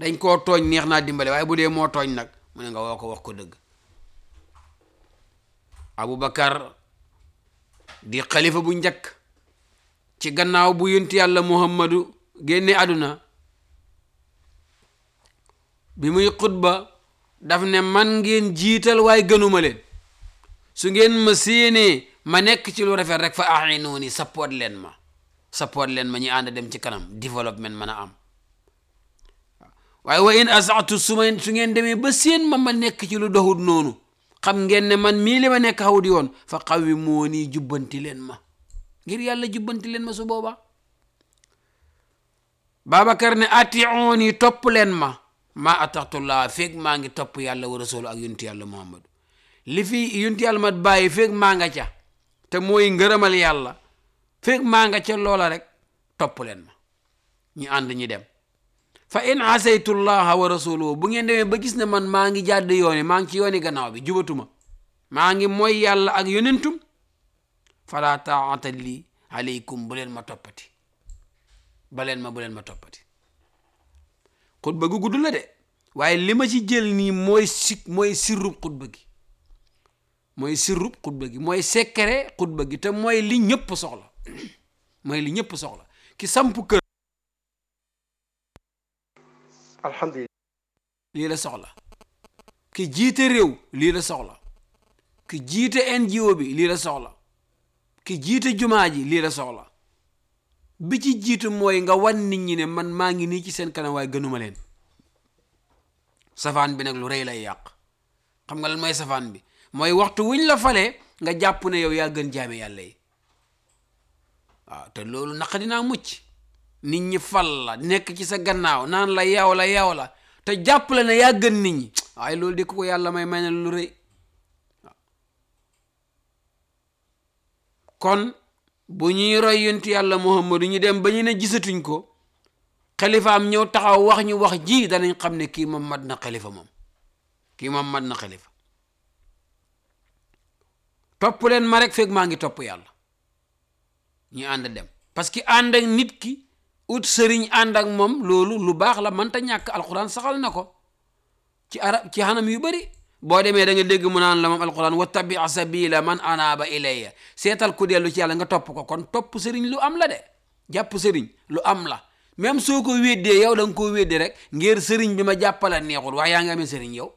dañ koo tooñ neex naa dimbale waaye bu dee moo tooñ nag mu ne nga woo ko wax ko dëgg Aboubacar di xalifa bu njëkk ci gannaaw bu yonent yàlla Muhammadu génne àdduna bi muy xutba daf ne man ngeen jiital waaye gënuma leen su ngeen ma séenee ma nekk ci lu rafet rek fa a'inuuni support leen ma support leen ma ñi ànd dem ci kanam développement mën a am waaye wa in asatu su ma su ngeen demee ba séen ma ma nekk ci lu doxut noonu xam ngeen ne man mii li ma nekk xaw di woon fa xawi moo nii jubbanti leen ma ngir yàlla jubbanti leen ma su boobaa Babacar ne atiuni topp leen ma ma ataxtullah feeg maa ngi topp yàlla wa rasulu ak yunti yàlla muhammadu li fi yunti yàlla mat bàyyi feeg maa nga ca te mooy ngërëmal yàlla feeg maa nga ca loola rek topp leen ma ñu ànd ñi dem fa in asaytullaha wa rasuluhu bu ngeen demee ba gis ne man maa ngi jàdd yooni maa ngi ci yooni gannaaw bi jubatuma maa ngi mooy yàlla ak yonentum fala taata lii aleykum bu leen ma toppati ba leen ma bu leen ma toppati xutba gu gudd la de waaye li ma ci jël nii mooy si mooy sirrub xutba gi mooy sirrub xutba gi mooy secret xutba gi te mooy li ñëpp soxla mooy li ñëpp soxla ki samp kër alhamdulilah lii la soxla ki jiite réew lii la soxla ki jiite NGO bi lii la soxla ki jiite jumaa ji lii la soxla bi ci jiitu mooy nga wan nit ñi ne man maa ngi nii ci seen kanam waaye gënuma leen safaan bi nag lu rëy lay yàq xam nga lan mooy safaan bi mooy waxtu wuñ la falee nga jàpp ne yow yaa gën jaame yàlla yi waaw te loolu naq dinaa mucc nit ñi fal la nekk ci sa gannaaw naan la yow la yow la te jàpp la ne yaa gën nit ñi waaye loolu di ko ko yàlla may may na lu rëy kon bu ñuy roy yontu yàlla muhammadu ñu dem ba ñu ne gisatuñ ko xalifaam ñëw taxaw wax ñu wax ji danañ xam ne kii moom mat na xalifa moom kii moom mat na xalifa topp leen ma rek fekk maa ngi topp yàlla ñu ànd dem parce que ànd ak nit ki ut sëriñ ànd ak moom loolu lu baax la mënta ñàkk alquran saxal na ko ci arab ci xanam yu bëri boo demee da nga dégg mu naan la moom alquran wattabi sabila man anaaba ilayya seetal ku dellu ci yàlla nga topp ko kon topp sëriñ lu am la de jàpp sëriñ lu am la même soo ko weddee yow da nga koo weddee rek ngir sëriñ bi ma jàppala neexul waaye yaa ngi amee sëriñ yow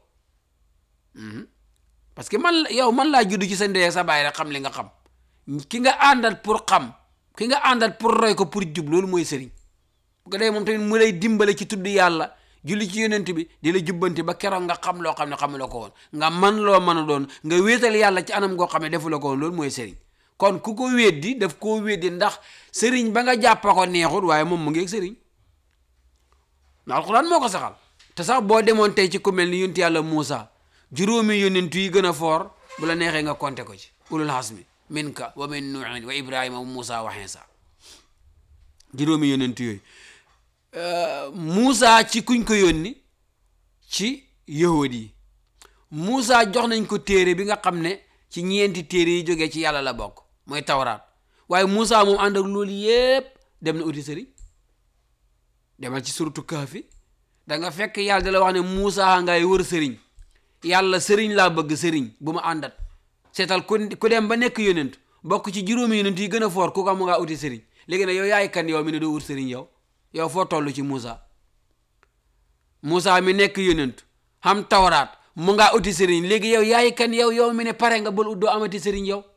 parce que man yow man laa judd ci sa ndey sa baay rek xam li nga xam ki nga àndal pour xam ki nga àndal pour roy ko pour jub loolu mooy sëriñ bu ko dee moom tamit mu lay dimbale ci tudd yàlla julli ci yonent bi di la jubbanti ba keroog nga xam loo xam ne xamuloo ko woon nga man loo mën a doon nga wéetal yàlla ci anam goo xam ne defuloo ko woon loolu mooy sëriñ kon ku ko weddi daf koo weddi ndax sëriñ ba nga jàppa ko neexut waaye moom mu ngi ak sëriñ ndax alxuraan moo ko saxal te sax boo demoon tey ci ku mel ni yonent yàlla Muusa juróomi yonent yi gën a foor bu la neexee nga compter ko ci ulul hasmi minka wa min nuuhin wa ibrahima wa Muusa wa Iisa juróomi yonent yooyu Muusa ci kuñ ko yónni ci yahud yi Muusa jox nañ ko téere bi nga xam ne ci ñeenti téere yi jógee ci yàlla la bokk mooy tawraat waaye Muusa moom ànd ak loolu yépp dem na uti sëriñ demal ci suratu Kahfi da nga fekk yàlla da la wax ne Muusa ngay wër sëriñ yàlla sëriñ laa bëgg sëriñ bu ma àndat seetal ku ku dem ba nekk yonent bokk ci juróomi yonent yi gën a foor ku ko mu ngaa uti sëriñ léegi nag yow yaay kan yow mi ne doo wut sëriñ yow yow foo toll ci Muusa Muusa mi nekk yonent xam tawraat mu ngaa uti sëriñ léegi yow yaay kan yow yow mi ne pare nga bul ut doo amati sëriñ yow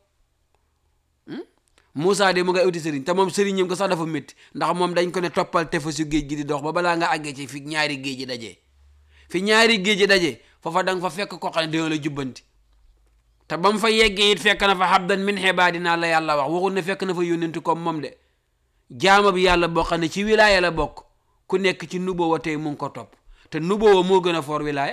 Muusa de mu ngay uti sëriñ te moom sëriñam ko sax dafa métti ndax moom dañ ko ne toppal tefesu géej gi di dox ba balaa nga àggee ci fi ñaari géej ji dajee fi ñaari géej ji dajee foofa da nga fa fekk koo xam ne dina la jubbanti te ba mu fa yeggee it fekk na fa habdan min xibaadinaa la yàlla wax waxul ne fekk na fa yónnentu comme moom de jaama bi yàlla boo xam ne ci wilaaya la bokk ku nekk ci nubuwa tey mu ngi ko topp te nubuwa moo gën a foor wilaaya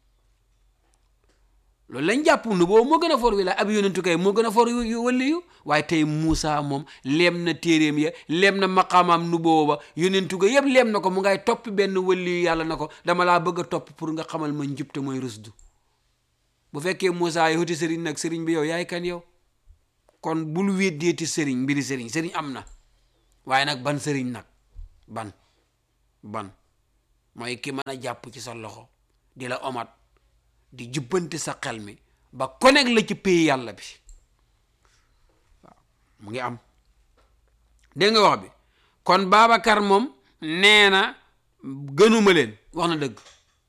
loolu lañ jàpp nubuwa moo gën a foor wilaaya ab yónnentu kay moo gën a foor waliyu waaye tey Muusa moom leem na téeréem ya leem na maqaamaam nubuwa ba yónnentu ga yëpp leem na ko mu ngay topp benn waliyu yàlla na ko dama laa bëgg a topp pour nga xamal ma njub te mooy rusdu bu fekkee Muusa yi xuti sëriñ nag sëriñ bi yow yaay kan yow kon bul weddeeti sëriñ mbiri sëriñ sëriñ am na waaye nag ban sëriñ nag ban ban mooy ki mën a jàpp ci sa loxo di la omat di jubbanti sa xel mi ba connect la ci pays yàlla bi waaw mu ngi am dégg nga wax bi kon Babacar moom nee na gënuma leen wax na dëgg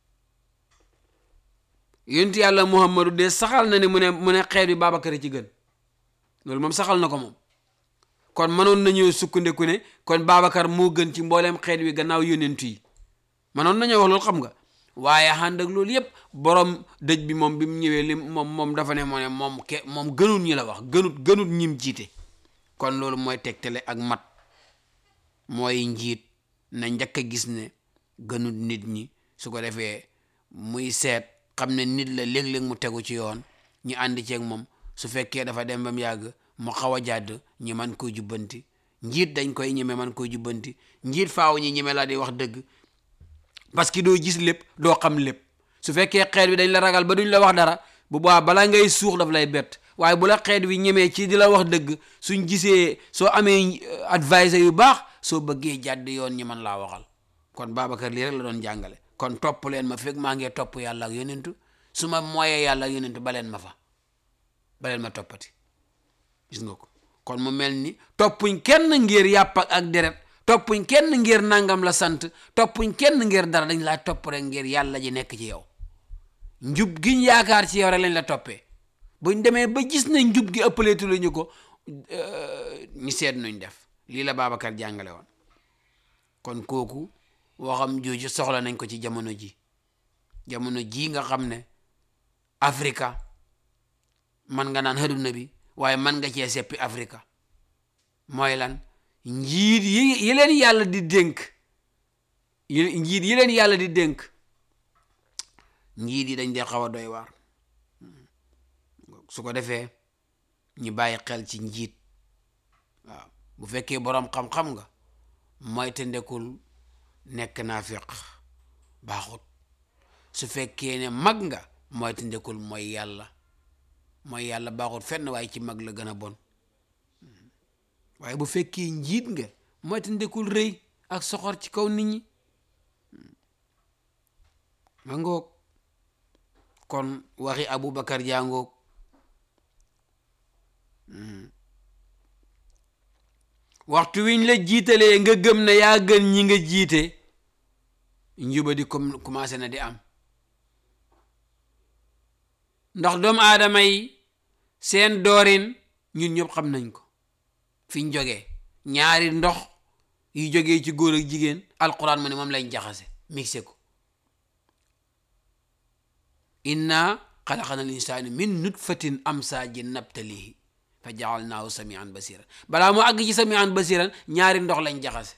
yonent yàlla Muhammadu de saxal na ne mu ne mu ne xeet bi Babacar ci gën loolu moom saxal na ko moom kon mënoon nañoo sukkandiku ne kon Babacar moo gën ci mbooleem xeet wi gannaaw yonent yi mënoon nañoo wax loolu xam nga waaye ànd ak loolu yépp borom dëj bi moom bi mu ñëwee li moom moom dafa ne moo ne moom ke moom gënut ñi la wax gënut gënut ñim jiite kon loolu mooy tegtale ak mat mooy njiit na njëkk a gis ne gënut nit ñi su ko defee muy seet xam ne nit la léeg-léeg mu tegu ci yoon ñu ànd ceeg moom su fekkee dafa dem ba mu yàgg mu xaw a jàdd ñi man koy jubbanti njiit dañ koy ñeme man koy jubbanti njiit faaw ñi ñeme laa di wax dëgg parce que doo gis lépp doo xam lépp su fekkee xeet bi dañ la ragal ba duñ la wax dara bu baax balaa ngay suux daf lay bett waaye bu la xeet wi ñemee ci di la wax dëgg suñ gisee soo amee advisor yu baax soo bëggee jàdd yoon ñi man laa waxal kon Babacar lii rek la doon jàngale kon topp leen ma fekk maa ngi topp yàlla ak yonentu su ma mooyee yàlla ak yonentu baleen ma fa baleen ma toppati gis nga ko kon mu mel ni toppuñ kenn ngir yàpp ak deret toppuñ kenn ngir nangam la sant toppuñ kenn ngir dara dañ laa topp rek ngir yàlla ji nekk ci yow njub giñ yaakaar ci yow rek lañ la toppee buñ demee ba gis na njub gi ëppaleetu la ñu ko ñu seet nuñ def lii la Babacar jàngale woon kon kooku waxam jooju soxla nañ ko ci jamono ji jamono ji nga xam ne Afrika man nga naan àdduna bi waaye man nga cee seppi Afrika mooy lan njiit yi yi leen yàlla di dénk yi njiit yi leen yàlla di dénk njiit yi dañ dee xaw a doy waar su ko defee ñu bàyyi xel ci njiit waaw bu fekkee boroom xam-xam nga mooy te ndekul nekk naa fiq baaxut su fekkee ne mag nga mooy te ndekul mooy yàlla mooy yàlla baaxut fenn waaye ci mag la gën a bon waaye bu fekkee njiit nga mooy te ndekul rëy ak soxor ci kaw nit ñi ma ngoog kon waxi Aboubacar jàngoog waxtu wiñ la jiitalee nga gëm ne yaa gën ñi nga jiite njuba di comme commencé na di am ndax doomu aadama yi seen doorin ñun ñëpp xam nañ ko fiñ jógee ñaari ndox yu jógee ci góor ak jigéen alquran mu ne moom lañ jaxase mixé ko inna xalaqana al insaana min nutfatin amsaajin nabtalihi fa jaalnaahu samian basiran balaa mu àgg ci samian basiran ñaari ndox lañ jaxase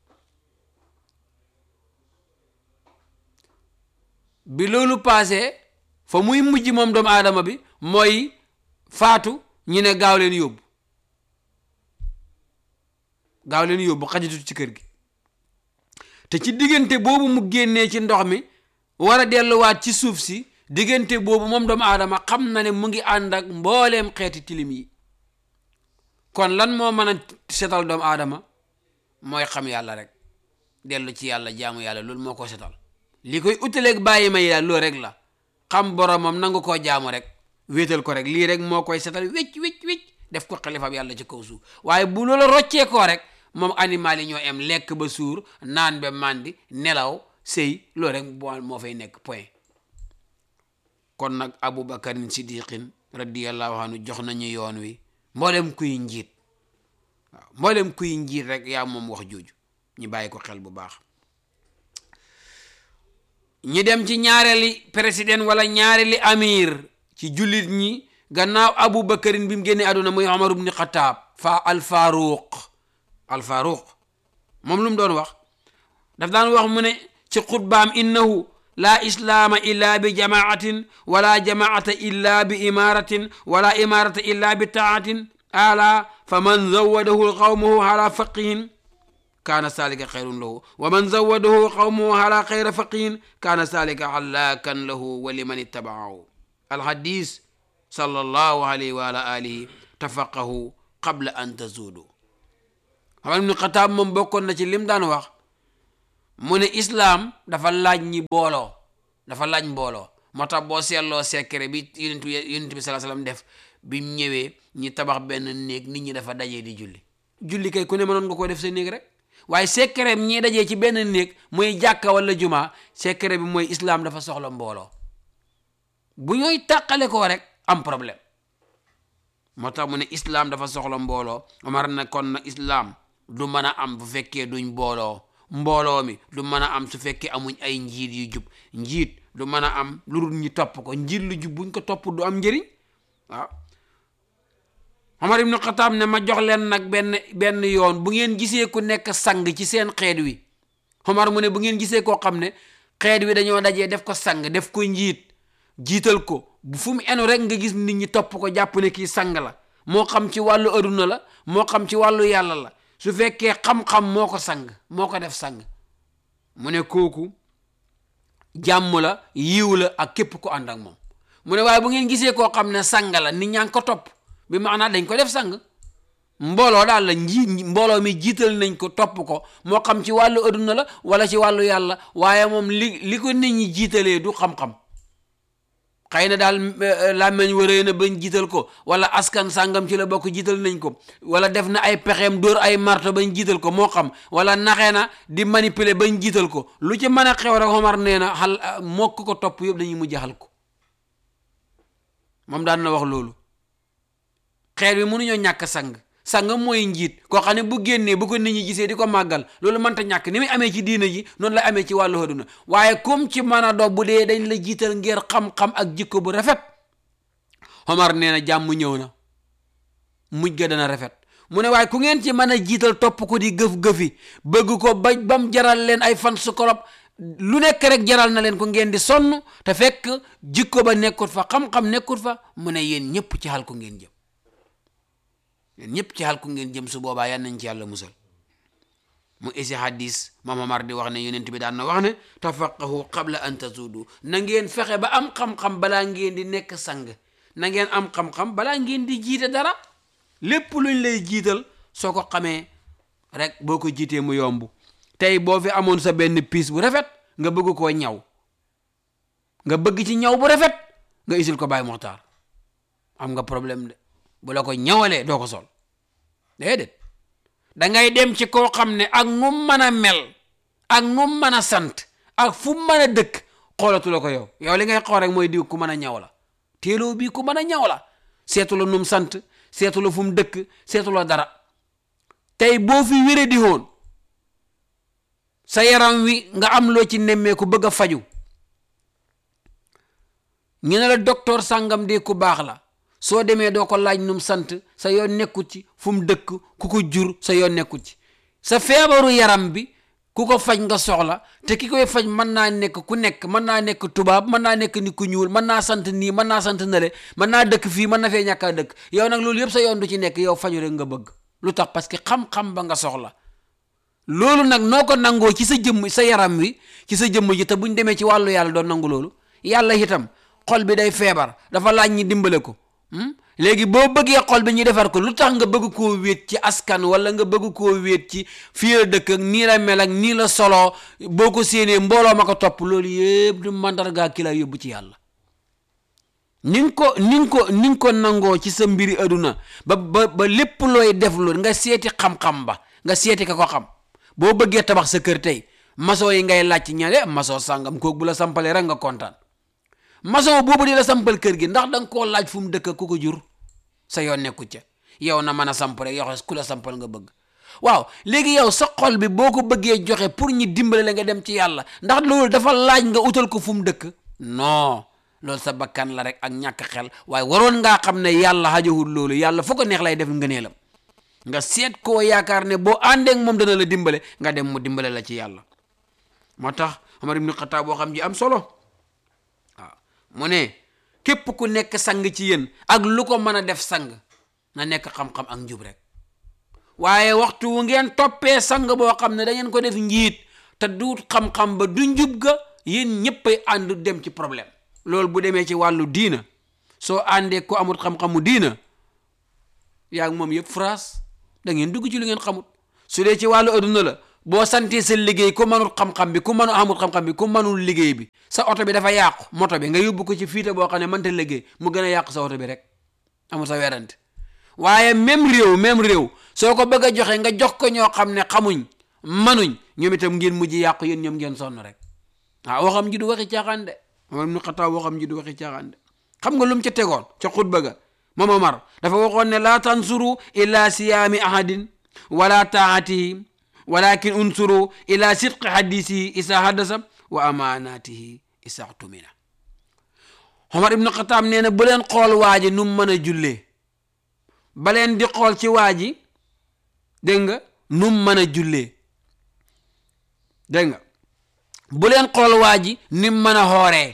bi loolu paase fa muy mujj moom doomu aadama bi mooy faatu ñu ne gaaw leen yóbbu gaaw leen yóbbu xajatut ci kër gi te ci diggante boobu mu génnee ci ndox mi war a delluwaat ci suuf si diggante boobu moom doomu aadama xam na ne mu ngi ànd ak mbooleem xeeti tilim yi kon lan moo mën a setal doomu aadama mooy xam yàlla rek dellu ci yàlla jaamu yàlla loolu moo ko setal li koy utaleeg bàyyi may daal loolu rek la xam boromam nangu koo jaamu rek wéetal ko rek lii rek moo koy setal wécc wécc wécc def ko xalifab yàlla ci kaw suuf waaye bu loola roccee koo rek moom animal yi ñoo em lekk ba suur naan ba màndi nelaw sëy loolu rek boo moo fay nekk point kon nag abubakarin siddiqin radiyallahu anhu jox nañu yoon wi mboolem kuy njiit waaw mboolem kuy njiit rek yaa moom wax jooju ñu bàyyi ko xel bu baax ñi dem ci ñaareeli président wala ñaareeli amir ci jullit ñi gannaaw abu bakarin bi mu génnee àdduna muy omar ibni xataab fa alfaruq alfaruq moom lu mu doon wax daf daan wax mu ne ci xutbaam innahu laa islaama illa bi jamaatin wala jamaata illa bi imaratin wala imarata illa bi taatin ala fa man zawadahu qawmuhu ala faqihin kaana salika xayrun lahu wa man zawadahu qawmuhu ala xayra faqihin kaana salika halakan lahu wa liman ittabaahu alhadis sallallahu alayhi wa ala alihi tafaqahu qabla an tazuudu Umar ibn Xataab moom bokkoon na ci lim daan wax mu ne islaam dafa laaj ñi booloo dafa laaj mbooloo moo tax boo seetloo secret bi yonent bi yonent bi salaa salaam def bi mu ñëwee ñi tabax benn néeg nit ñi dafa dajee di julli julli kay ku ne mënoon nga ko def sa néeg rek waaye secret bi ñi dajee ci benn néeg muy jàkka wala jumaa secret bi mooy islaam dafa soxla mbooloo bu ñooy tàqale ko rek am problème moo tax mu ne islaam dafa soxla mbooloo Omar na kon na islaam du mën a am bu fekkee duñ mbooloo mbooloo mi du mën a am su fekkee amuñ ay njiit yu jub njiit du mën a am lu dul ñi topp ko njiit lu jub buñ ko topp du am njëriñ waaw Omar ibnu Xataab ne ma jox leen nag benn benn yoon bu ngeen gisee ku nekk sang ci seen xeet wi Omar mu ne bu ngeen gisee koo xam ne xeet wi dañoo dajee def ko sang def ko njiit jiital ko bu fu mu enu rek nga gis nit ñi topp ko jàpp ne kii sang la moo xam ci wàllu aduna la moo xam ci wàllu yàlla la su fekkee xam-xam moo ko sang moo ko def sang mu ne kooku jàmm la yiw la ak képp ko ànd ak moom mu ne waaye bu ngeen gisee koo xam ne sang la nit ñaa ngi ko topp bi maanaam dañ ko def sang mbooloo daal la nji mbooloo mi jiital nañ ko topp ko moo xam ci wàllu aduna la wala ci wàllu yàlla waaye moom li li ko nit ñi jiitalee du xam-xam xëy na daal làmmeñ wëree na bañ jiital ko wala askan sàngam ci la bokk jiital nañ ko wala def na ay pexeem dóor ay marto bañ jiital ko moo xam wala naxee na di manipuler bañ jiital ko lu ci mën a xew rek Omar nee na xal mokk ko topp yëpp dañuy mujj xal ko moom daan na wax loolu xeet bi mënuñoo ñàkk sang sang mooy njiit koo xam ne bu génnee bu ko nit ñi gisee di ko màggal loolu mënta ñàkk ni muy amee ci diina ji noonu la amee ci wàllu àdduna waaye comme ci mën a do bu dee dañ la jiital ngir xam-xam ak jikko bu rafet Omar nee na jàmm ñëw na mujj ga dana rafet mu ne waaye ku ngeen ci mën a jiital topp ko di gëf-gëfi bëgg ko ba bam jaral leen ay fan su kolob lu nekk rek jaral na leen ko ngeen di sonn te fekk jikko ba nekkut fa xam-xam nekkut fa mu ne yéen ñëpp ci xal ko ngeen jëm yéen ñëpp ci xal ku ngeen jëm su boobaa yan nañ ci yàlla musal mu isi hadis Mame Omar di wax ne yonent bi daan na wax ne tafaqahu qabla an tazudu na ngeen fexe ba am xam-xam balaa ngeen di nekk sang na ngeen am xam-xam balaa ngeen di jiite dara lépp luñ lay jiital soo ko xamee rek boo ko jiitee mu yomb tey boo fi amoon sa benn piis bu rafet nga bëgg koo ñaw nga bëgg ci ñaw bu rafet nga isil ko Baay Muxtaar am nga problème de bu la ko ñawalee doo ko sol déedéet dangay dem ci koo xam ne ak nu mën a mel ak nu mën a sant ak fu mën a dëkk xoolatu la ko yow yow li ngay xool rek mooy diw ku mën a ñaw la téeloo bii ku mën a ñaw la seetu la num sant seetu la fu mu dëkk seetu la dara tey boo fi wéré di woon sa yaram wi nga am loo ci nemmeeku bëgg a faju ñu ne la docteur sàngam de ku baax la soo demee doo ko laaj num sant sa yoon nekkut ci fu mu dëkk ku ko jur sa yoon nekkut ci sa feebaru yaram bi ku ko faj nga soxla te ki koy faj mën naa nekk ku nekk mën naa nekk tubaab mën naa nekk ni ku ñuul mën naa sant nii mën naa sant nale mën naa dëkk fii mën na fee ñàkk a dëkk yow nag loolu yëpp sa yoon du ci nekk yow faju rek nga bëgg lu tax parce que xam-xam ba nga soxla loolu nag noo ko nangoo ci sa jëmm sa yaram wi ci sa jëmm ji te buñ demee ci wàllu yàlla doon nangu loolu yàlla itam xol bi day feebar dafa laaj ñi dimbale ko léegi boo bëggee xol bi ñu defar ko lu tax nga bëgg koo wéet ci askan wala nga bëgg koo wéet ci fii la dëkk ak nii la mel ak nii la solo boo ko séenee mbooloo ma ko topp loolu yëpp du mandargaa ki la yóbbu ci yàlla ni nga ko ni nga ko ni nga ko nangoo ci sa mbiri aduna ba ba ba lépp looy def lu nga seeti xam-xam ba nga seeti ka ko xam boo bëggee tabax sa kër tey maçon yi ngay laaj ci ñaare maçon sàngam kooku bu la sampalee rek nga kontaan maçon boobu di la sampal kër gi ndax da nga koo laaj fu mu dëkk ku ko jur sa yoon nekku ca yow na mën a samp rek yow ku la sampal nga bëgg waaw léegi yow sa xol bi boo ko bëggee joxe pour ñi dimbale la nga dem ci yàlla ndax loolu dafa laaj nga utal ko fu mu dëkk non loolu sa bakkan la rek ak ñàkk xel waaye waroon ngaa xam ne yàlla xajowul loolu yàlla foo ko neex lay def ngëneelam nga seet koo yaakaar ne boo àndeek moom dana la dimbale nga dem mu dimbale la ci yàlla moo tax Omar ibn Khattab boo xam ji am solo waaw mu ne képp ku nekk sang ci yéen ak lu ko mën a def sang na nekk xam-xam ak njub rek waaye waxtu wu ngeen toppee sang boo xam ne da ngeen ko def njiit te du xam-xam ba du njub ga yéen ñëppay ànd dem ci problème loolu bu demee ci wàllu diina soo àndee ko amul xam-xamu diina yaa ngi moom yëpp phrase da ngeen dugg ci lu ngeen xamut su dee ci wàllu adduna la boo santee sa liggéey ku mënul xam-xam bi ku mënu amul xam-xam bi ku mënul liggéey bi sa oto bi dafa yàqu moto bi nga yóbbu ko ci fiite boo xam ne mënta liggéey mu gën a yàqu sa oto bi rek amul sa werante waaye même réew même réew soo ko bëgg a joxe nga jox ko ñoo xam ne xamuñ manuñ ñoom itam ngeen mujj yàqu yéen ñoom ngeen sonn rek waaw waxam ji du waxi caaxaan de Omar ibn Xattaab waxam ji du waxi caaxaan de xam nga lu mu ca tegoon ca xutba ga moom Omar dafa waxoon ne laa tansuru illa siyaami ahadin wala taatihi walakin unsuru ila sidqi hadisihi isa haddasa wa amanatihi isa tumina Omar ibn Xattaab nee na bu leen xool waa ji nu mu mën a jullee ba leen di xool ci waa ji dégg nga nu mu mën a jullee dégg nga bu leen xool waa ji ni mu mën a xooree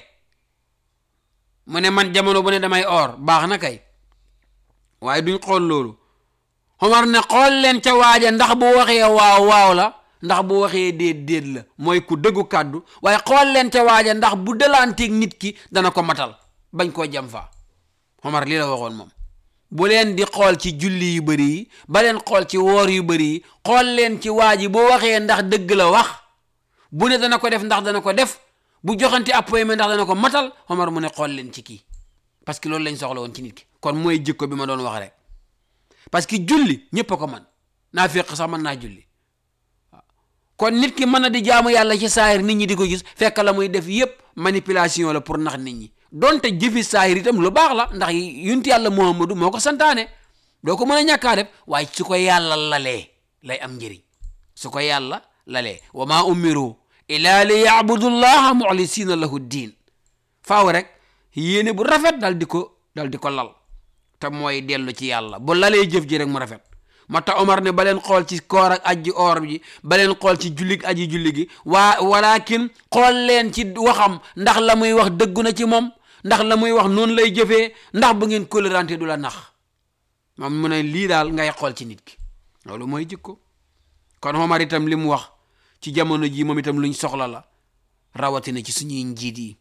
mu ne man jamono bu ne damay oor baax na kay waaye duñ xool loolu Omar ne xool leen ca waaja ndax bu waxee waaw waaw la ndax bu waxee déet déet la mooy ku dëggu kàddu waaye xool leen ca waaja ndax bu delanteeg nit ki dana ko matal bañ koo jam fa Omar lii la waxoon moom bu leen di xool ci julli yu bëri yi ba leen xool ci woor yu bëri yi xool leen ci waa ji bu waxee ndax dëgg la wax bu ne dana ko def ndax dana ko def bu joxante appoyement ndax dana ko matal Omar mu ne xool leen ci kii parce que loolu lañ soxla woon ci nit ki kon mooy jikko bi ma doon wax rek parce que julli ñëpp a ko man naa fekk sax mën naa julli waaw kon nit ki mën na di jaamu yàlla ci saahir nit ñi di ko gis fekk la muy def yépp manipulation la pour nax nit ñi donte jëfi saahir itam lu baax la ndax yunti yàlla Muhammadu moo ko santaane doo ko mën a ñàkkaa def waaye su ko yàlla lalee lay am njëriñ su ko yàlla lalee wa maa umiru ila li yabudu llaha muxlisina lahu diin faaw rek yéene bu rafet dal di ko dal di ko lal te mooy dellu ci yàlla bu lalee jëf ji rek mu rafet moo tax Omar ne ba leen xool ci koor ak aji oor ji ba leen xool ci jullig aji julli gi waa walakin xool leen ci waxam ndax la muy wax dëggu na ci moom ndax la muy wax noonu lay jëfee ndax bu ngeen kóllërante du la nax moom mu ne lii daal ngay xool ci nit ki loolu mooy jikko kon Omar itam li mu wax ci jamono ji moom itam luñ soxla la rawatina ci suñuy njiit yi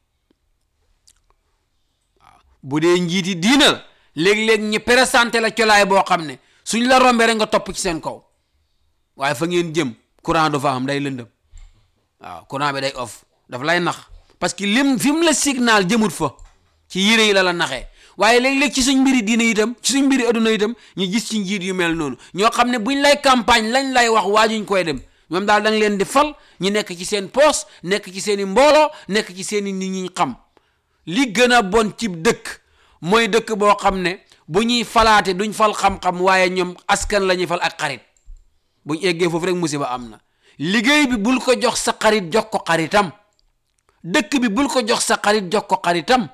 waaw bu dee njiit yi diina la léeg-léeg ñi présenté la colaay boo xam ne suñ la rombee rek nga topp ci seen kaw waaye fa ngeen jëm courant du fa am day lëndëm waaw courant bi day off daf lay nax parce que lim fi mu la signal jëmut fa ci yére yi la la naxee waaye léeg-léeg ci suñ mbiri diine itam ci suñ mbiri adduna itam ñu gis ci njiit yu mel noonu ñoo xam ne buñ lay campagne lañ lay wax waajuñ koy dem ñoom daal da nga leen di fal ñu nekk ci seen poos nekk ci seen i mbooloo nekk ci seen i nit ñi xam li gën a bon ci dëkk mooy dëkk boo xam ne bu ñuy falaate duñ fal xam-xam waaye ñoom askan la ñuy fal ak xarit buñ eggee foofu rek musiba am na liggéey bi bul ko jox sa xarit jox ko xaritam dëkk bi bul ko jox sa xarit jox ko xaritam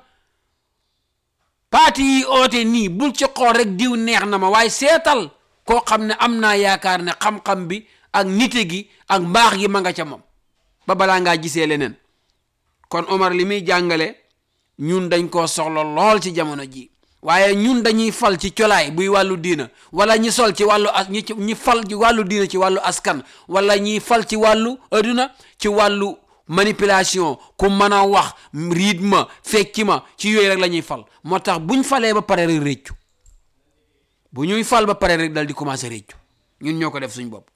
paati yi oote nii bul ci xool rek diw neex na ma waaye seetal koo xam ne am naa yaakaar ne xam-xam bi ak nite gi ak mbaax gi ma nga ca moom ba balaa ngaa gisee leneen kon Omar li muy jàngale ñun dañ koo soxla lool ci jamono ji waaye ñun dañuy fal ci colaay buy wàllu diina wala ñi sol ci wàllu as ñi ñi fal ci wàllu diina ci wàllu askan wala ñiy fal ci wàllu adduna ci wàllu manipulation ku mën a wax rythme fecci ma ci yooyu rek la ñuy fal moo tax buñ falee ba pare rek réccu bu ñuy fal ba pare rek dal di commencé réccu ñun ñoo ko def suñ bopp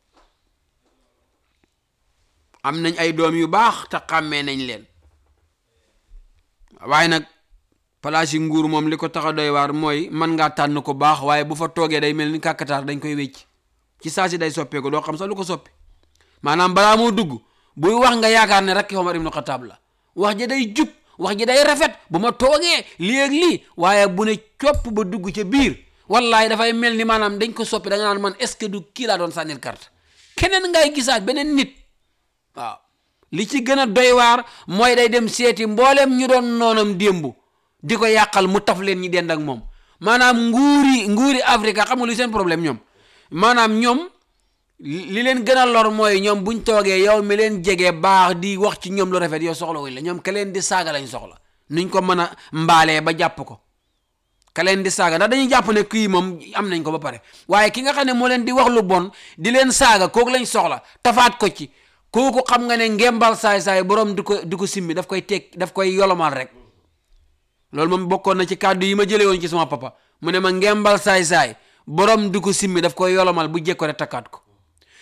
am nañ ay doom yu baax te xàmmee nañ leen waaye nag place yi nguur moom li ko tax a doy waar mooy mën ngaa tànn ko baax waaye bu fa toogee day mel ni kàkkataar dañ koy wécc ci saa si day soppeeku doo xam sax lu ko soppi maanaam balaa moo dugg buy wax nga yaakaar ne rakki Omar ibnu Xataab la wax ji day jub wax ji day rafet bu ma toogee lii ak lii waaye bu ne copp ba dugg ca biir wallaay dafay mel ni maanaam dañ ko soppi da nga naan man est ce que du kii laa doon sànnil carte keneen ngay gisaat beneen nit waaw li ci gën a doy waar mooy day dem seeti mbooleem ñu doon noonam démb di ko yàqal mu taf leen ñi dend ak moom maanaam nguuri nguuri Afrique xam nga lu seen problème ñoom maanaam ñoom li leen gën a lor mooy ñoom buñ toogee yow mi leen jege baax di wax ci ñoom lu rafet yow soxla wuñ la ñoom ka leen di saaga lañ soxla nuñ ko mën a mbaalee ba jàpp ko ka leen di saaga ndax dañuy jàpp ne kii moom am nañ ko ba pare waaye ki nga xam ne moo leen di wax lu bon di leen saaga kooku lañ soxla tafaat ko ci kooku xam nga ne ngembal saay-saay borom di ko di ko simmi daf koy teg daf koy yolomal rek loolu moom bokkoon na ci kàddu yi ma jëlee woon ci sama papa mu ne ma ngembal saay-saay borom di ko simmi daf koy yolomal bu jekko rek takkaat ko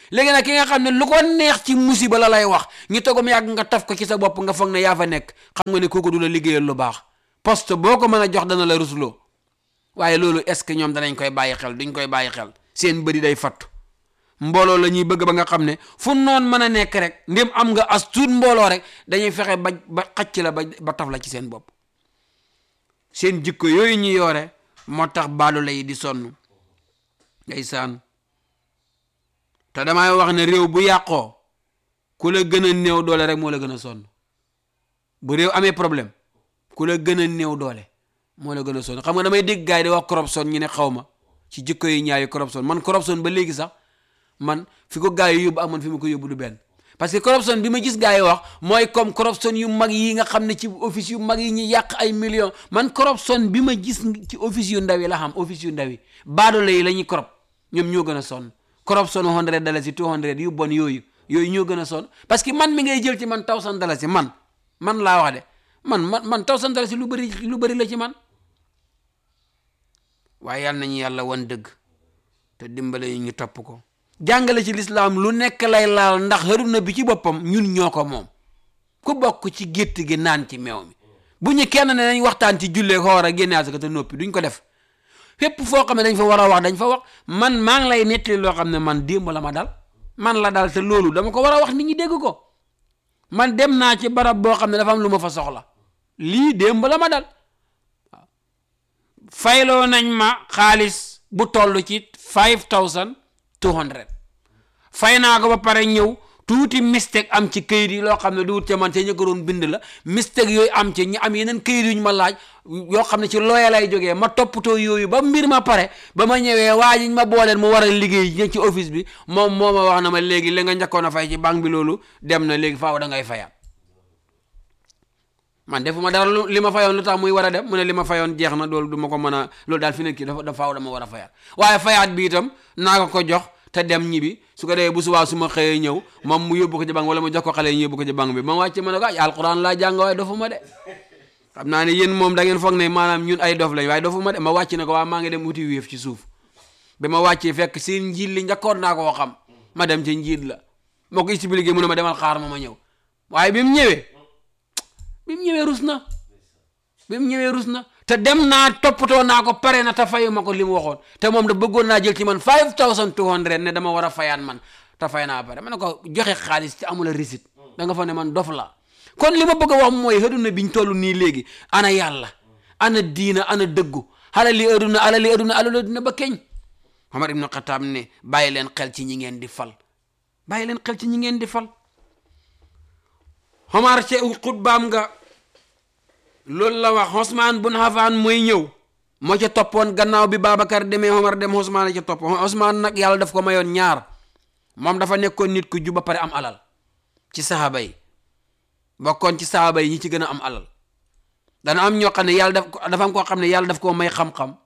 léegi nag ki nga xam ne lu ko neex ci musiba la lay wax ñu togom yàgg nga taf ko ci sa bopp nga foog ne yaa fa nekk xam nga ne kooku du la liggéeyal lu baax poste boo ko mën a jox dana la rusloo waaye loolu est ce que ñoom danañ koy bàyyi xel duñ koy bàyyi xel seen bëri day fattu mbooloo la ñuy bëgg ba nga xam ne fu noon mën a nekk rek ndem am nga as tuut mbooloo rek dañuy fexe ba ba xacc la ba ba taf la ci seen bopp seen jikko yooyu ñu yoore moo tax baalu lay di sonn ndeysaan te damay wax ne réew bu yàqoo ku la gën a néew doole rek moo la gën a sonn bu réew amee problème ku la gën a néew doole moo la gën a sonn xam nga damay dégg gars yi di wax corruption ñu ne xaw ma ci jikko yi ñaayu corruption man corruption ba léegi sax man fi ko gars yi yóbbu ak man fi ma ko yóbbu du benn parce que corruption bi ma gis gars yi wax mooy comme corruption yu mag yi nga xam ne ci office yu mag yi ñu yàq ay millions man corruption bi ma gis ci office yu ndaw yi la xam office yu ndaw yi baadoolo yi la ñuy corrupt ñoom ñoo gën a sonn corruption hundred dalasi two hundred yu bon yooyu yooyu ñoo gën a sonn parce que man mi ngay jël ci man thousand dalasi man man laa wax de man man man thousand dalasi lu bëri lu bëri la ci man waaye yàlla nañu yàlla wan dëgg te dimbale ñu topp ko jàngale ci lislaam lu nekk lay laal ndax xaruna bi ci boppam ñun ñoo ko moom ku bokk ci gétt gi naan ci meew mi bu ñu kenn ne nañ waxtaan ci jullee ko war a génne asaka te noppi duñ ko def fépp foo xam ne dañ fa war a wax dañ fa wax man maa ngi lay nettali loo xam ne man démb la ma dal man la dal te loolu dama ko war a wax nit ñi dégg ko man dem naa ci barab boo xam ne dafa am lu ma fa soxla lii démb la ma dal waaw fayloo nañ ma xaalis bu toll ci five thousand two hundred fay naa ko ba pare ñëw tuuti mistake am ci këyit yi loo xam ne du wut ca man te ñu ko doon bind la mistake yooyu am ci ñu am yeneen këyit yu ñu ma laaj yoo xam ne ci looya lay jógee ma toppatoo yooyu ba mbir ma pare ba ma ñëwee waa ji ma booleen mu war a liggéey ña ci office bi moom moo ma wax na ma léegi li nga njëkkoon a fay ci banque bi loolu dem na léegi faaw da ngay fayaat man defuma dara lu li ma fayoon lu tax muy war a dem mu ne li ma fayoon jeex na loolu du ma ko mën a loolu daal fi nekk dafa dafa faaw dama war a fayaat waaye fayaat bi itam naa ko ko jox te dem ñibi su ko defee bu subaa su ma xëyee ñëw moom mu yóbbu ko ci banque wala mu jox ko xale yi ñu yóbbu ko ci banque bi ma wàcce ma ne ko ay alquran laa jàng waaye dofuma de xam naa ne yéen moom da ngeen foog ne maanaam ñun ay dof lañ waaye dofuma de ma wàcc ne ko waa maa ngi dem wuti wéef ci suuf ba ma wàccee fekk seen njiit li njëkkoon naa koo xam ma dem ci njiit la moo ko expliqué mu ne ma demal xaar ma ma ñëw waaye bi mu ñëwee bi mu ñëwee rus na bi mu ñëwee rus na te dem naa toppatoo naa ko pare na te fayu ma ko li mu waxoon te moom da bëggoon naa jël ci man five thousand two hundred ne dama war a fayaan man te fay naa pare ma ne ko joxe xaalis ci amula receipt da nga fa ne man dof la kon li ma bëgg a wax mooy aduna biñ toll nii léegi ana yàlla ana diina ana dëggu alali aduna alali aduna alali aduna ba keñ Omar ibnu Xataab ne bàyyi leen xel ci ñi ngeen di fal bàyyi leen xel ci ñi ngeen di fal Omar ci xutbaam nga loolu la wax Osmaan bun Affaan mooy ñëw moo ca toppoon gannaaw bi Babacar demee Omar dem Osmaan a ca topp Osmaan nag yàlla daf ko mayoon ñaar moom dafa nekkoon nit ku jub ba pare am alal ci saxaaba yi bokkoon ci saxaaba yi ñi ci gën a am alal dana am ñoo xam ne yàlla daf dafa am koo xam ne yàlla daf koo may xam-xam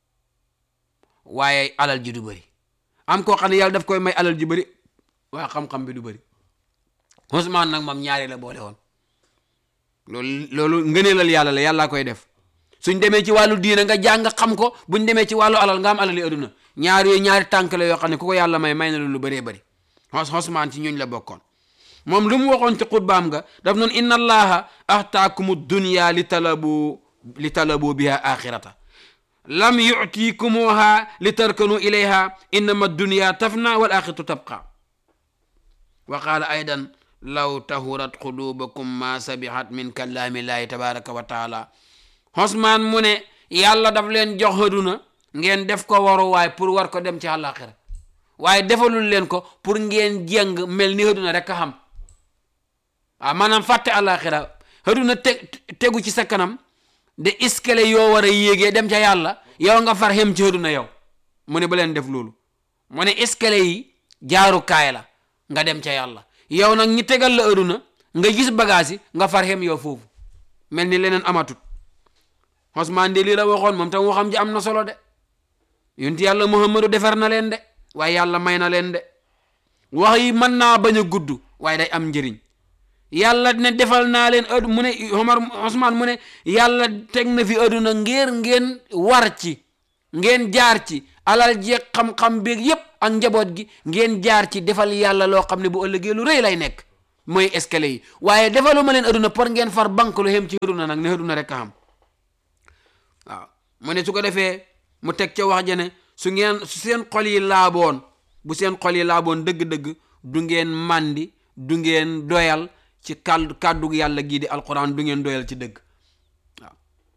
waaye alal ji du bëri am koo xam ne yàlla daf koy may alal ji bëri waaye xam-xam bi du bëri Osmaan nag moom ñaari la boole woon loolu loolu ngëneelal yàlla la yàllaa koy def suñ demee ci wàllu diina nga jàng xam ko buñ demee ci wàllu alal nga am alali aduna ñaar yooyu ñaari tànk la yoo xam ne ku ko yàlla may may na lu bëree bëri Osmaan ci ñooñ la bokkoon moom lu mu waxoon ci xutbaam nga daf noonu inna allaha axtaakumu dunya li talabu li talabu biha axirata lam yutikumuha li tarkanu ilayha innama dunya tafna wal axiratu tabqa wa qaala aydan law tahurat qulubakum ma sabihat min kalaamillahi tabaraka wa taala Osmaan mu ne yàlla daf leen jox aduna ngeen def ko waruwaay pour war ko dem ci àllaaxira waaye defalul leen ko pour ngeen jeng mel ni aduna rek a xam waaw maanaam fàtte àllaaxira aduna te tegu ci sa kanam de escalier yoo war a yéegee dem ca yàlla yow nga far xem ci aduna yow mu ne ba leen def loolu mu ne escalier yi jaarukaay la nga dem ca yàlla yow nag ñi tegal la aduna nga gis bagage yi nga far xem yow foofu mel ni leneen amatut Osmaan de lii la waxoon moom tam waxam ji am na solo de yonti yàlla Muhammadu defar na leen de waaye yàlla may na leen de wax yi mën naa bañ a gudd waaye day am njëriñ yàlla ne defal naa leen adu mu ne Omar Osmaan mu ne yàlla teg na fi aduna ngir ngeen war ci ngeen jaar ci alal jeeg xam-xam beeg yépp ak njaboot gi ngeen jaar ci defal yàlla loo xam ne bu ëllëgee lu rëy lay nekk mooy escalier yi waaye defaluma leen aduna pour ngeen far banque lu xem ci aduna nag ne aduna rek a xam waaw mu ne su ko defee mu teg ca wax ja ne su ngeen su seen xol yi laaboon bu seen xol yi laaboon dëgg-dëgg du ngeen màndi du ngeen doyal ci kàddu kàddu yàlla gii di alquran du ngeen doyal ci dëgg waaw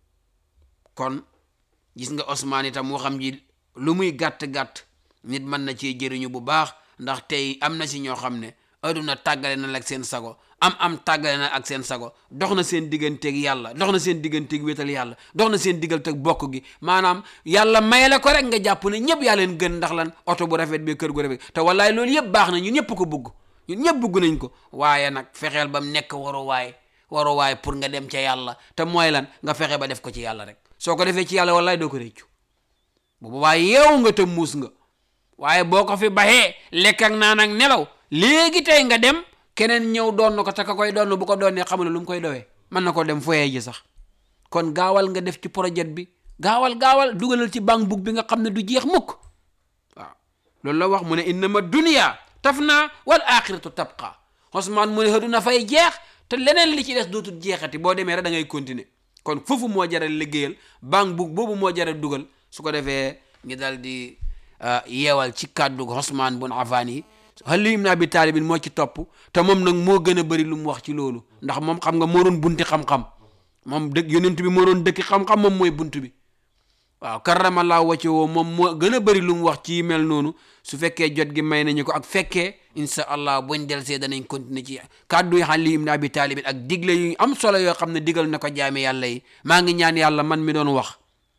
kon gis nga Ousmane itam waxam ji lu muy gàtt-gàtt nit mën na cee jëriñu bu baax ndax tey am na si ñoo xam ne aduna tàggale na la ak seen sago am am tàggale na ak seen sago dox na seen digganteeg yàlla dox na seen digganteeg wéetal yàlla dox na seen digganteeg bokk gi maanaam yàlla may la ko rek nga jàpp ne ñëpp yaa leen gën ndax lan oto bu rafet bi kër gu rafet te wallaay loolu yëpp baax na ñun ñëpp ko bugg ñun ñëpp bugg nañ ko waaye nag fexeel ba mu nekk waruwaay waruwaay pour nga dem ca yàlla te mooy lan nga fexe ba def ko ci yàlla rek soo ko defee ci yàlla wallaay doo ko réccu bu boobaa yeewu nga te muus nga waaye boo ko fi baxee lekk ak naan ak nelaw léegi tey nga dem keneen ñëw doon na ko te ka koy doon bu ko doonee xamul lu mu koy dowee mën na ko dem foyee ji sax kon gaawal nga def ci projet bi gaawal gaawal dugalal ci banque book bi nga xam ne du jeex mukk waaw loolu la wax mu ne innama dunya tafna wal axiratu tabqa Ousmane mu ne xëduna fay jeex te leneen li ci des dootul jeexati boo demee rek da ngay continuer kon foofu moo jaral liggéeyal banque book boobu moo jaral dugal su ko defee ngi dal di yeewal ci kàddu Ousmane bun Affan yi Ali ibn Abi Talib moo ci topp te moom nag moo gën a bëri lu mu wax ci loolu ndax moom xam nga moo doon bunti xam-xam moom dëkk yonent bi moo doon dëkki xam-xam moom mooy bunt bi waaw karamallahu wajhahu moom moo gën a bëri lu mu wax ci mel noonu su fekkee jot gi may nañu ko ak fekkee insha allah buñ del see danañ continuer ci kàddu yi Ali ibn Abi Talib ak digle yu am solo yoo xam ne digal na ko jaame yàlla yi maa ngi ñaan yàlla man mi doon wax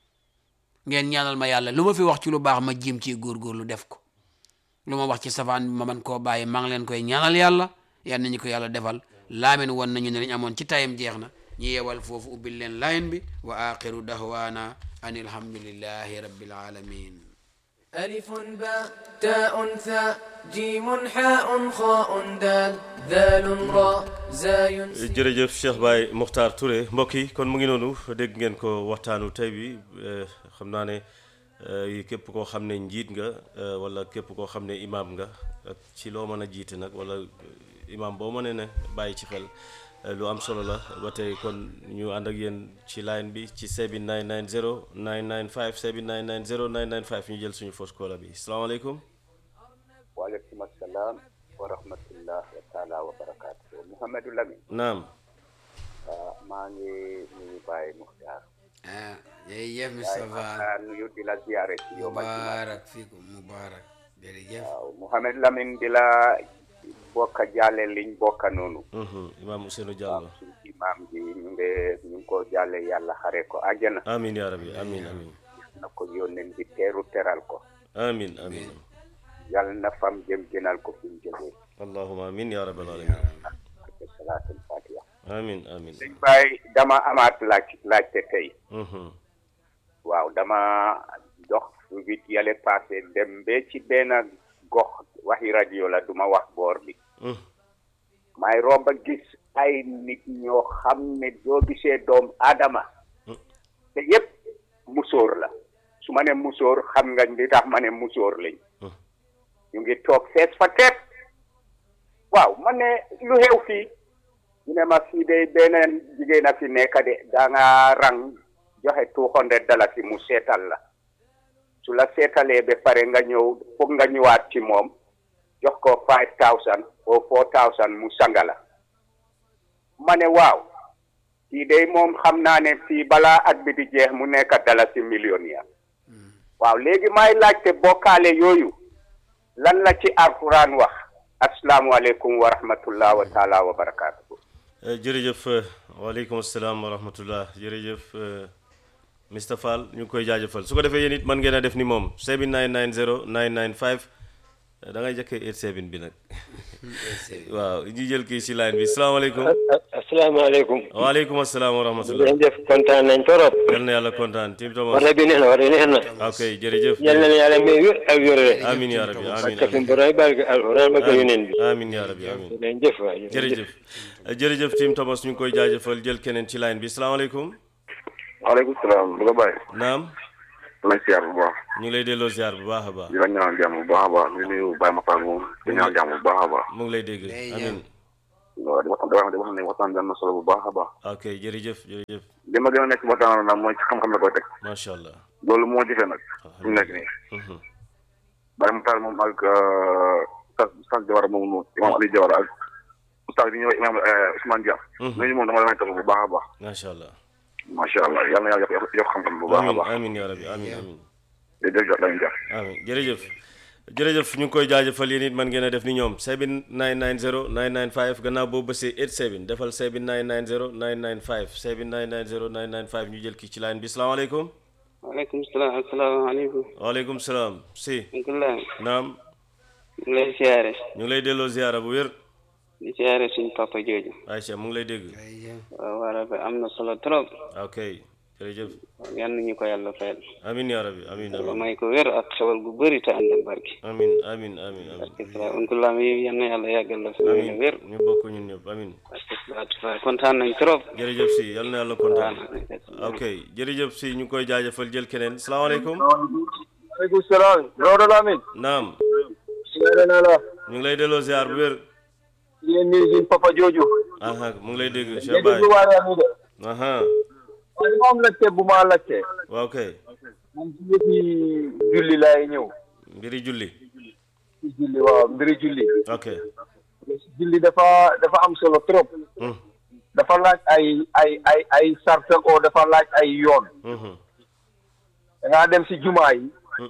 ngeen ñaanal ma yàlla lu ma fi wax ci lu baax ma jiim ci góorgóorlu def ko lu ma wax ci safaan bi ma man koo bàyyi maa ngi leen koy ñaanal yàlla yal nañu ko yàlla defal laamin woon nañu ne lañ amoon ci tayam jeex na ñu yeewal foofu ubbil leen laayin bi wa axiru dahwaana an alhamdulillahi rabbil alamin ألف باء تاء ثاء جيم حاء خاء دال ذال راء زاي jërëjëf Cheikh Baye Mokhtar Touré mbokk yi kon mu ngi noonu dégg ngeen ko waxtaanu tey bi xam naa ne képp koo xam ne njiit nga wala képp koo xam ne imaam nga ak ci loo mën a jiite nag wala imaam boo mënee ne bàyyi ci xel lu am solo la ba tey kon ñu ànd ak yéen ci line bi ci 7990 995 7990 995 ñu jël suñu fausse caller bi salaamaaleykum. waaleykum asalaam wa rahmatullah wa taala wa barakaatu Mouhamadou Lamine naam. maa ngi nuyu Baye Muxtaar ah jërëjëf Baye Moustapha Muxtaar nuyu di la ziyaare ci yow ma mubarak fiikum mubarak jërëjëf waaw Mouhamadou Lamine di la bokka jàlle liñ bokka noonu imaam Ousseynou Diallo. suñ imaam ji ñu ngi ñu ngi ko jàlle yàlla xare ko àjjana amiin yaa rabbi amiin amiin na ko yónneen bi teeru teral ko amiin amiin yàlla na fam jëm gënal ko fi mu jógee allahumma amiin yaa rabbal alamin ak salaatul fatiha amiin amiin sëñ Baye dama amaat laaj laajte tey Mhm. waaw dama dox wit yale passé dem ba ci benn gox waxi rajo la duma wax boor bi Mhm. may romba gis ay nit ñoo xam ne doo gisee doom aadama te yépp musóor la su ma ne musóor xam nga li tax ma ne musóor lañ Mhm. ñu ngi toog fees fa teet waaw ma ne lu xew fii ñu ne ma fii de beneen jigéen a fi nekk de da nga rang joxe two hundred dalasi mu seetal la su la seetalee ba pare nga ñëw foog nga ñëwaat ci moom jox ko five thousand o four thousand mu sanga la ma ne waaw kii de moom xam naa ne fii balaa at bi di jeex mu nekk dalasi millionnaire waaw léegi may laajte bokkaale yooyu lan la ci alquran wax asalaamualeykum wa rahmatullah wa taala wa barakaatu. Eh, jërëjëf eh, waaleykum salaam wa rahmatullah jërëjëf eh, Mr Fall ñu ngi koy jaajëfal su ko defee yéen it mën ngeen a def ni moom 7990 995 eh, da ngay jëkkee 87 bi nag waaw ñu jël kii si line bi salaamaaleykum asalaamaaleykum waaleykum asalaam wa rahmatullah ngeen def kontaan nañ torop yal na yàlla kontaan tim Thomas wata bi neex na wata neex na ok jërëjëf yal na yàlla may wér ak wérle amin yaa rabbi amin parce que borom barke alquran ba ko yoneen bi amin yaa rabbi amin leen jëf waay jërëjëf Eh, jërëjëf tim Thomas ñu ngi koy jaajëfal jël keneen ci line bi salaamaaleykum waaleykum salaam bu ko bàyyi naam lay siyaar bu baax ñu ngi lay delloo ziar bu baax a baax di la ñaanal jàmm bu baax a baax di nuyu Baye Makhtar moom di ñaanal jàmm bu baax a baax mu ngi lay dégg Day amin waaw di waxtaan di wax di wax ne waxtaan bi am na solo bu baax a baax ok jërëjëf jërëjëf li ma gën a nekk ci waxtaan nag mooy ci xam-xam la koy teg macha allah loolu moo jëfee nag fi mu nekk nii Mhm. Baye Makhtar moom ak Oustaz Oustaz Jawara moom moom Imam Ali Jawara ak Oustaz bi ñëw Imam Ousmane Dia Mhm. ñooñu moom dama leen topp bu baax a baax macha allah macha allah yal na yàlla yokk yokk xam-xam bu baax a amin baax amin ya rabbi amin amin jërëjëf dañu jàpp amin jërëjëf jërëjëf ñu ngi koy jaajëfal yéen it man ngeen a def ni ñoom 7990 995 gannaaw boo bësee 87 defal 7990 995 7990 995 ñu jël kii ci line bi salaamaaleykum waaleykum salaam asalaamaaleykum waaleykum salaam si alhamdulilah naam ñu ngi lay siyaare ñu ngi lay delloo ziara bu wér di siyaare suñ papa jooju Aïcha mu ngi lay dégg waaw waa rabbi am na solo trop ok jërëjëf yan nañu ko yàlla fayal amin ya rabbi amin yàlla amin may ko wér ak xewal gu bëri te ànd ak barki amin amin amin amin alhamdulilah mi yan na yàlla yàggal la fi may amin wér ñu bokk ñun ñëpp amin alhamdulilah kontaan nañ trop jërëjëf si yal na yàlla kontaan ok jërëjëf si ñu ngi koy jaajëfal jël keneen salaamaaleykum waaleykum salaam Maodo Lamine naam siyaare naa la ñu ngi lay delloo ziar bu wér di leen nuyu suñ papa jooju aha mu ngi lay dégg Cheikh léegi Baye bu waaree nii de aha waaye dafa am laajte bu ma laajte waaw kay man ci yëfi julli laay ñëw mbiri julli ci julli waaw mbiri julli ok julli dafa dafa am solo trop Hmm. dafa laaj ay ay ay ay sarta o dafa laaj ay yoon Mhm. da ngaa dem si jumaa yi Hmm.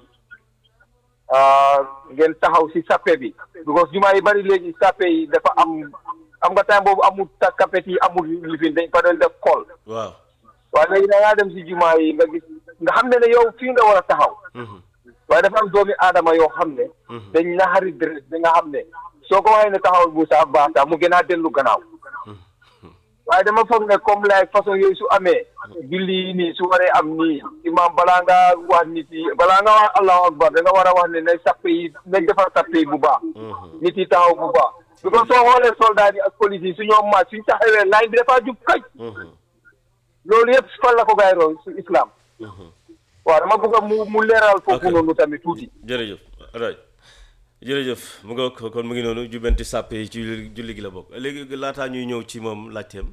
ah, ngeen taxaw si sappe bi because jumaa yi bari léegi sappe yi dafa am am nga time boobu amul ta kapet yi amul lifin dañ fa doon def kool waaw waaye léegi da ngaa dem si jumaa yi nga gis nga xam ne ne yow fii nga war a taxaw Mhm. waaye dafa am doomi aadama yoo xam ne Mhm. dañ naxari deret bi nga xam ne soo ko waxee ne taxawal bu sax baax sax mu gën a dellu gannaaw waaye dama foog ne comme lay façon yooyu su amee julli yi nii su waree am nii imam balaa nga wax nit yi balaa nga wax allahu akbar da nga war a wax ne nañ sappe yi nañ defar sappe yi bu baax Mhm. nit yi taxaw bu baax because soo xoolee soldat yi ak police yi su ñoom maaj suñ taxawee line bi dafa jub kaj Mhm. loolu yëpp fan la ko gaay roon su islam Mhm. waaw dama bëgg a mu mu leeral foofu Ok. noonu tamit tuuti jërëjëf right jërëjëf mu nga ko kon mu ngi noonu jubbanti sàppe yi ci julli julli gi la bokk léegi laataa ñuy ñëw ci moom laajteem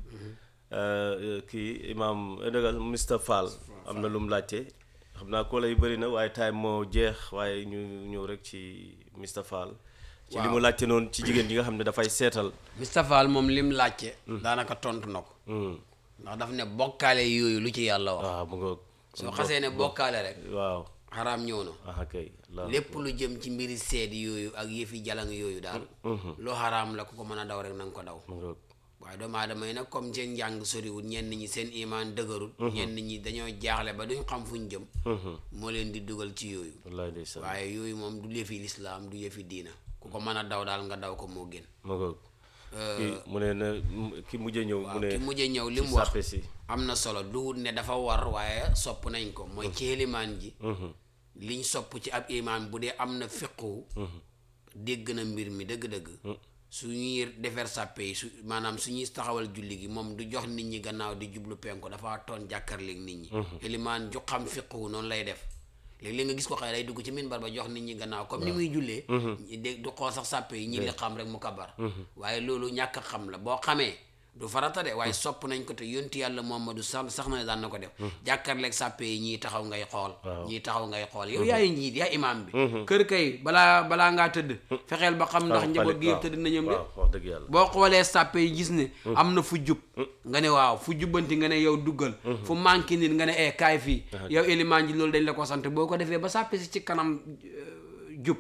euh, kii imaam dëggal Mr Fall am na lu mu laajte xam naa ko lay bëri na waaye time moo jeex waaye ñu ñëw rek ci Mr Fall ci li mu laajte noonu ci jigéen ji nga xam ne dafay seetal Moustapha moom lim laajte daanaka tontu na ko Hmm. ndax daf ne bokkaale yooyu lu ci yàlla wax waaw mu nga soo xasee ne bokkaale rek waaw xaraam ñëw na ah kay la lépp lu jëm ci mbiri seed yooyu ak yëfi jalang yooyu daal lu xaraam la ku ko mën a daw rek na nga ko daw mu nga waaye doomu aadama yi nag comme seen njàng soriwul ñenn ñi seen imaan dëgërul ñenn ñi dañoo jaaxle ba duñ xam fuñ jëm moo leen di dugal ci yooyu wallaay ndeysaan waaye yooyu moom du yëfi lislaam du yëfi diina ku ko mën a daw daal nga daw ko moo gën mu nga kii mu ne na ki mujjee ñëw mu waaw ne ki mujjee ñëw li ci mu wax sàppe si am na solo duhut ne dafa war waaye sopp nañ ko mooy ci xelimaan ji liñ sopp ci ab imaam bu dee am na fiqu dégg na mbir mi dëgg-dëgg su ñuy defar sàppe yi su maanaam su ñuy taxawal julli gi moom du jox nit ñi gannaaw di jublu penku dafa toon jàkkarleeg nit ñi xelimaan ju xam fiqu noonu lay def léegi-léeg nga gis ko xëy day dugg ci minbar ba jox nit ñi gannaaw comme ni muy jullee ñi dégg du xool sax sàppe yi ñi li xam rek mu kabar waaye loolu ñàkk a xam la boo xamee du farata de waaye sopp nañ ko te yonti yàlla Muhammadu sax sax na ne daan na ko def jàkkaarleeg sàppe yi ñii taxaw ngay xool ñii taxaw ngay xool yow yaay njiit yaa imaam bi kër kay balaa balaa ngaa tëdd fexeel ba xam ndax njaboot gi yëpp tëdd na ñoom de waaw wax dëgg yàlla boo xoolee sàppe yi gis ne am na fu jub nga ne waaw fu jubbanti nga ne yow duggal fu manqué nit nga ne eh kaay fii yow élimaan ji loolu dañ la ko sant boo ko defee ba sàppe si ci kanam euh, jub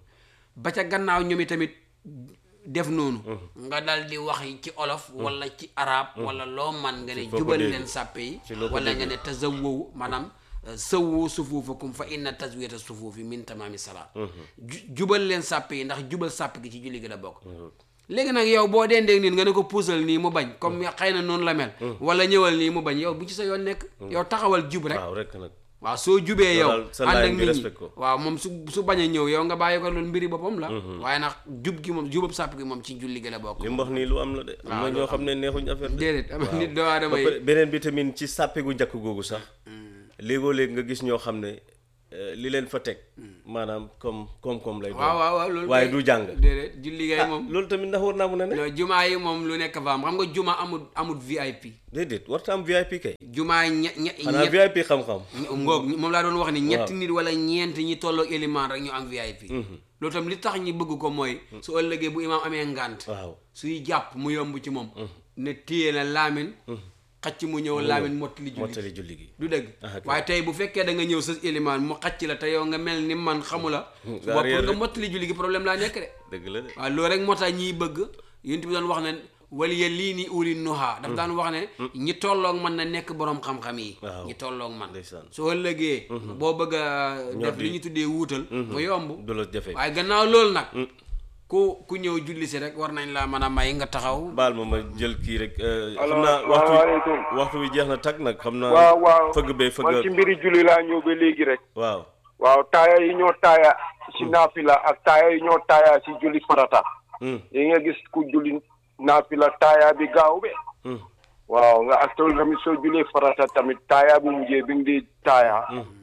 ba ca gannaaw ñoom tamit def noonu nga dal di wax ci olof wala ci arab wala loo man nga ne foo ko jubal dégg. leen sàppe yi ci loo ko wala dégg. nga ne tazawwaw maanaam euh, sawwu sufuufakum fa inna taswiyata sufuufi min tamaami salaat ju- jubal leen sàppe yi ndax jubal sàpp gi ci julli gi la bokk léegi nag yow boo deendeeg nit nga ne ko puusal nii mu bañ comme xëy na noonu la mel wala ñëwal nii mu bañ yow bu ci sa yoon nekk yow taxawal jub rek waaw rek nag waaw soo jubee Yow yow daal sa ànd ak line bi nit ñi respect ko. waaw moom su su bañ a ñëw yow nga bàyyi ko loolu mbiri boppam la waaye nag jub gi moom jubab sàpp gi moom ci julli gi la bokk li mu wax nii lu am la de am na waaw, ñoo xam ne neexuñ affaire de déedéet am waaw. nit doomu aadama Ba yi pare beneen bi tamit ci sàppe gu njëkk googu sax léegoo léeg nga gis ñoo xam ne eh, li leen fa teg maanaam comme koom-koom lay doon waaw waaw waaw loolu waaye kay- du jàng déedéet julli gay moom loolu tamit ndax war naa mun a ne non jumaa yi moom lu nekk fa am xam nga juma amul amul VIP déedéet warta am VIP kay jumaa yi ñe ñe xanaa ñe- VIP xam-xam ngoog moom laa doon wax ni ñetti Waaw. nit wala ñeent ñi tolloo élément rek ñu am VIP loolu tam li tax ñi bëgg ko mooy su ëllëgee bu imaam amee ngànt waaw suy jàpp mu yomb ci moom ne téye na laamin xacc mu ñëw laamin mottali julli mottali julli gi du dëgg Ah, ok. waaye tey bu fekkee da nga ñëw sa élément mu xacc la te yow nga mel ni man xamu la su nga bopp réer nga rek. mottali julli gi problème laa nekk de dëgg la de waaw loolu rek moo tax ñiy bëgg yént bi doon wax ne waliya lii ni uli nuha daf daan wax ne ñi tolloog man na nekk borom xam-xam yi Waaw. ñi tolloog man Ndeysaan. soo ëllëgee boo bëgg a def Ñoddi. li ñu tuddee wuutal mu yomb du la jafe waaye gannaaw loolu nag ku ku ñëw julli si rek war nañ laa mën a may nga taxaw baal ma ma jël kii rek eh, xam Alors, naa waxtu salaamaaleykum. waxtu wi jeex na tag nag xam naa waaw waaw fëgg bee man fëgg ci mbiri julli laa ñëw ba léegi rek waaw waaw taaya yi ñoo taaya si naafila ak taaya yi ñoo taaya si julli farata Hmm, yi nga gis ku julli naafila taaya bi gaaw be hmm, waaw nga ak tool tamit soo jullee farata tamit taaya bu mujjee bi nga di taaya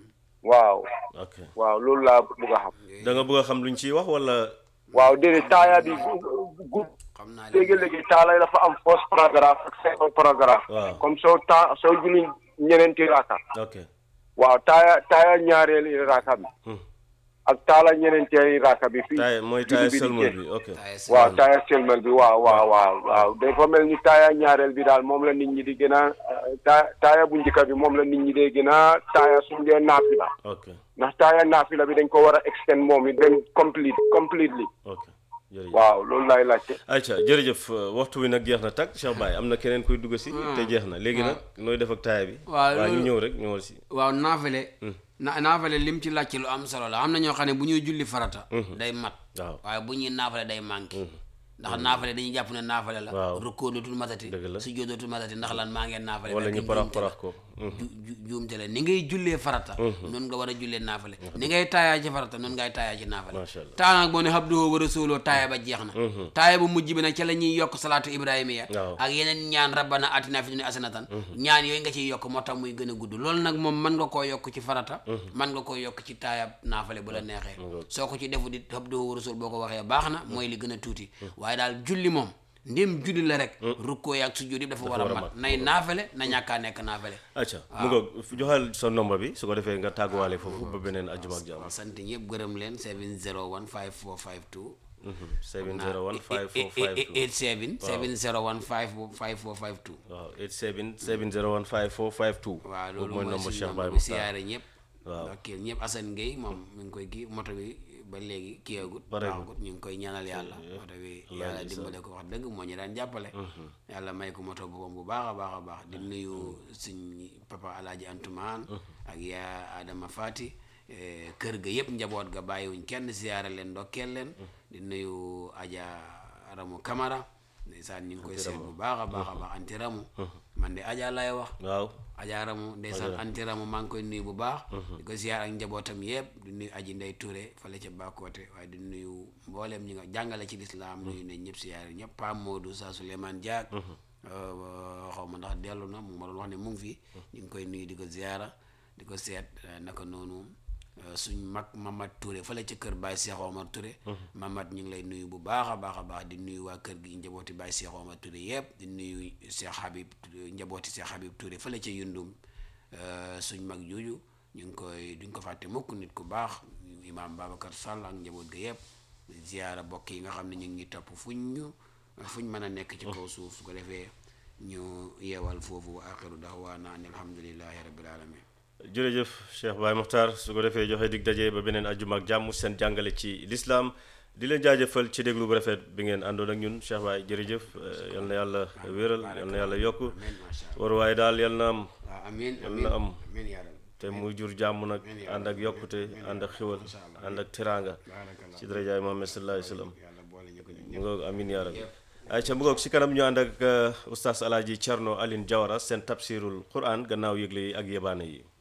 waaw ok waaw loolu laa bëgg a xam da nga bëgg a xam luñ ciy wax wala waaw déedéet taaya bi gu- gu xam naa leen léegi-léegi taala dafa am first paragraphe ak second paragraphe waaw comme soo ta soo julli ñeneenti raaka ok waaw taaya taaya ñaareeli raaka bi Hmm. ak taala ñeneenteeli raaka bi fii taay mooy julli taay bi di sëlmal jeex. bi ok taaya si waaw taaya selmal bi waaw waaw waaw waaw dafa mel ni taaya ñaareel bi daal moom la nit ñi di gën a ta taaya bu njëkk bi moom la nit ñi di gën a taaya suñ dee naafila ok ndax taaya naafila bi dañ ko war a extend moom it dem complete completely ok jërëjëf waaw loolu laay laajte ayca jërëjëf euh, waxtu wi nag jeex na tag Cheikh Baye am na keneen kuy dugg si te jeex na léegi nag nooy def ak taaya bi waaw waaw ñu loolu- ñëw rek ñëwal si waaw naafale na naafale lim ci laaj ci lu am solo la am na ñoo xam ne bu ñuy julli farata day mat waaw waaye bu ñuy naafale day manqué ndax naafale dañuy jàpp ne naafale la Waaw. rukkoo dootul matati Dëgg la. sujjóot dootul matati ndax lan maa ngeen naafale wala fekk ñu parax njuumte la. parax ko ju ju- juumte la ni ngay jullee farata noonu nga war a jullee naafale ni ngay taayaa ci farata noonu ngay taayaa ci naafale Masha Allah. taa nag boo ne habduhu wa rasuluhu taaya ba jeex na taaya bu mujj bi nag ca la ñuy yokk salaatu ibrahimiya Waaw. ak yeneen ñaan rabbana atina fi dunya hasanatan ñaan yooyu nga ciy yokk moo tax muy gën a gudd loolu nag moom mën nga koo yokk ci farata mën nga koo yokk ci taaya naafale bu la neexee soo ko ci defu di habduhu wa rasul boo ko waxee baax na mooy li gën a tuuti waaye daal julli moom ndéem julli la rek rukkoo yaag sujjóot yëpp dafa war a war a mat mat. nay naafale na ñàkkaa nekk naafale ayca mu ngoog joxal sa nombre bi su ko defee nga tàgguwaale foofu ba beneen ajjuma ak jàmm sant ñëpp gërëm leen 701 5452 701 5452 87 701 5452 waaw 87 701 5452 waaw boobu loolu mooy mooy nombre suñu Cheikh nombre Baye bi Mokhtar siyaare ñëpp Waaw. ok ñëpp Assane Gueye moom mi ngi koy kii moto bi ba léegi kiyagut Pareegul. baaxagut ñu ngi koy ñaanal yàlla moto bi yàlla dimbale ko wax dëgg moo ñu daan jàppale yàlla may ko moto boppam bu baax a baax a baax di nuyu suñ papa alaaji Antumaan ak yaa Adama Fati eh, kër ga yëpp njaboot ga bàyyiwuñ kenn siyaare leen ndokkeel leen di nuyu Aja Ramu Camara ndeysaan ñu ngi koy seet bu baax a baax a baax anti ramu man de Aja lay wax waaw ajaaramu ndeysaan antiramu maa ngi koy nuyu bu baax di ko ziar ak njabootam yëpp di nuyu aji ndey Touré fale ca Bakoote waaye di nuyu mbooleem ñi nga jàngale ci lislaam nuyu ne ñëpp ziar ñëpp Pam Modou sa Souleymane Diak xaw ma ndax dellu na mu ngi ma doon wax ne mu ngi fi ñu ngi koy nuyu di ko ziara di ko seet eh, naka noonu eh, suñ mag Mamad Touré fale ca kër Baye Cheikh Omar Touré Mamad ñu ngi lay nuyu bu baax a baax a baax di nuyu waa kër gi njabooti Baye Cheikh Omar Touré yëpp di nuyu Cheikh Habib njabooti Cheikh Habib Touré fale ca Yundum eh, suñ mag jooju ñu ngi koy duñ ko fàtte mukk nit ku baax imaam Babacar Sall ak njaboot ga yëpp ziyaara bokk yi nga xam ne ñu ngi topp fuñ ñu fuñ mën a nekk ci kaw suuf su ko defee ñu yeewal foofu wa axiru daxwaana an alhamdulillahi rabbil alamin jërëjëf Cheikh Baye Mokhtar su ko defee joxe dig daje ba beneen ajjuma ak jàmm seen jàngale ci lislaam di leen jaajëfal ci déglu bu rafet bi ngeen àndoon ak ñun Cheikh Baye jërëjëf eh, yal na yàlla wéral yal na yàlla yokk amiin macha allah war waaye daal yal na am waaw amiin yal amiin na am amiin yaa rabbi te muy jur jàmm nag ànd ak yokkute ànd ak xiwal ànd ak teraanga ci darajaay Muhammad sallallahu alayhi wa sallam yàlla boole ñu ko ñun mu ngoog amin yaa rabbi ay ca mu ngoog si kanam ñu ànd ak uh, oustaz alaaji Cerno Aline Jawara seen tafsirul quran gannaaw yëgle yi ak yebaane yi